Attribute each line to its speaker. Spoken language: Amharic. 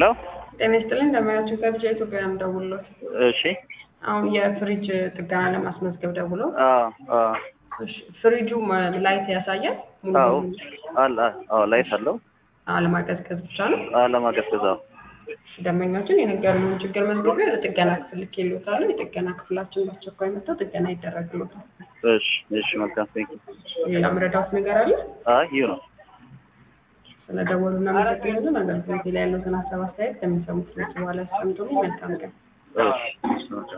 Speaker 1: ሄሎ
Speaker 2: ጤና ይስጥልኝ እንደምናችሁ ከብቻ ኢትዮጵያ ነው ደውሎት
Speaker 1: እሺ
Speaker 2: አሁን የፍሪጅ ጥገና ለማስመዝገብ ደውሎ
Speaker 1: አዎ አዎ
Speaker 2: እሺ ፍሪጁ መ- ላይት ያሳያል ሙሉ
Speaker 1: አዎ
Speaker 2: በሙሉ
Speaker 1: አለ አዎ ላይት አለው
Speaker 2: አለማቀዝቀዝ ብቻ ነው
Speaker 1: አለማቀዝቀዝ አዎ
Speaker 2: እሺ ደንበኛችን የነገሩንን ችግር መዝግቤ ለጥገና ክፍል ልኬልዎታለሁ የጥገና ክፍላችን በአስቸኳይ መጥተው ጥገና ይደረግልዎታል
Speaker 1: እሺ እሺ መልካም ቴንክ
Speaker 2: ሌላ ምረዳዎት ነገር አለ
Speaker 1: አይ ይሁ ነው
Speaker 2: ስለደወሉ እናመሰግናለን አገልግሎት ላይ ያለዎትን ሀሳብ አስተያየት ከሚሰሙት ሰዎች በኋላ ያስቀምጡልኝ መልካም ቀን
Speaker 1: እሺ